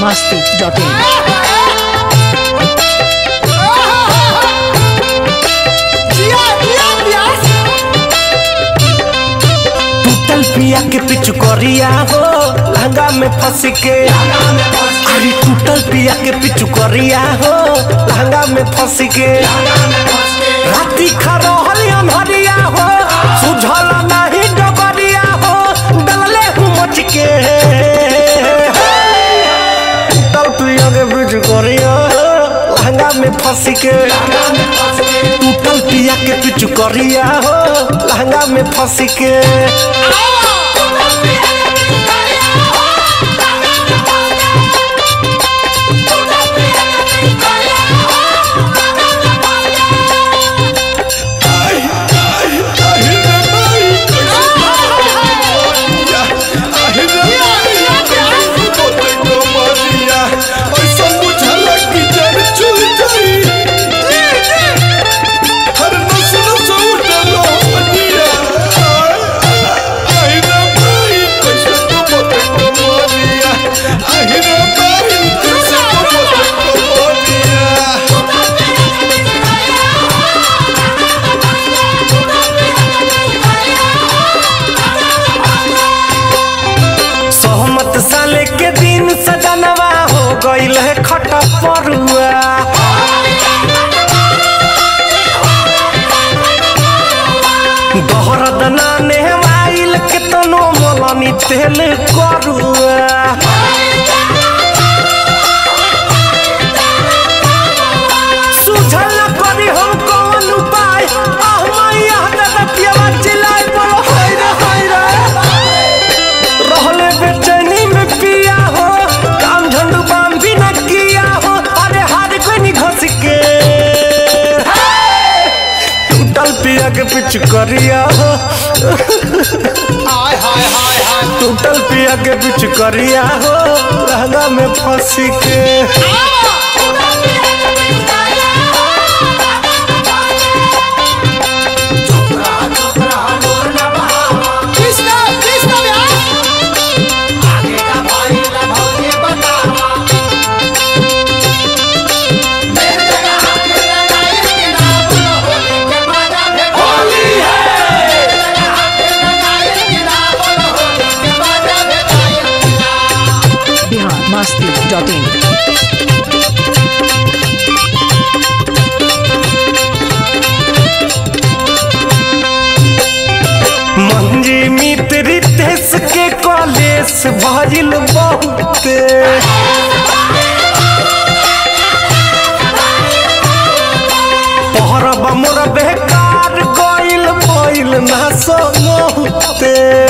masti.in. टूटल पिया के पिचुकरिया हो लहंगा में फंस के अरे टूटल पिया के पिचुकरिया हो लहंगा में फंस के राती खरोहल अनहरिया हो सुझल नहीं डबरिया हो डलले हूँ मच के टूटल पिया के पिचुकरिया हो लहंगा में फंस के टूटल पिया के पिचुकरिया हो लहंगा में फंस के सहमत साले के दिन सजनवा हो गईल है खटा परुआ दहरद नाने आइल के तनो मोलनी तेल करुआ सुझल न करी हम कौन उपाय आह मैया दादा पियावा चिल्लाए बोलो हाय रे हाय रे रहले बेचैनी में पिया हो काम झंडू बाम भी न किया हो अरे हार कोई नहीं घस के टूटल पिया के पिछ करिया हो टूटल पिया के पिछ करिया हो लहंगा में फंस के Bihar masti.in. मंजी मित्र देश के कॉलेज भजिल बहुते पहरब मोर बेकार गइल गइल ना समोते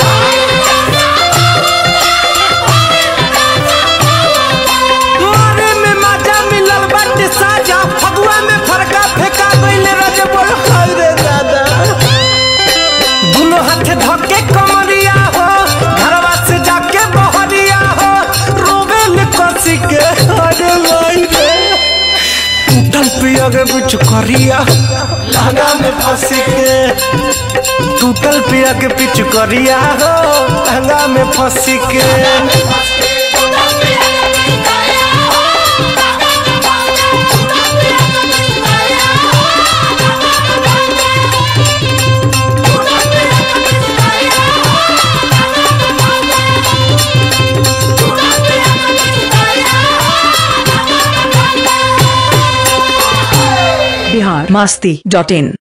मारे में मजा मिलल बाटे साजा फगुआ में फरका फेंका गइल रज बोल हाय रे दादा दुनो हाथे धके कमरिया हो घरवा से जाके बहरिया हो रोवे ले कसी के अरे लाई रे टूटल पिया के बिच करिया लहंगा में फंसी के टूटल पिया के पिच करिया हो लहंगा में फंसी के Bihar masti.in.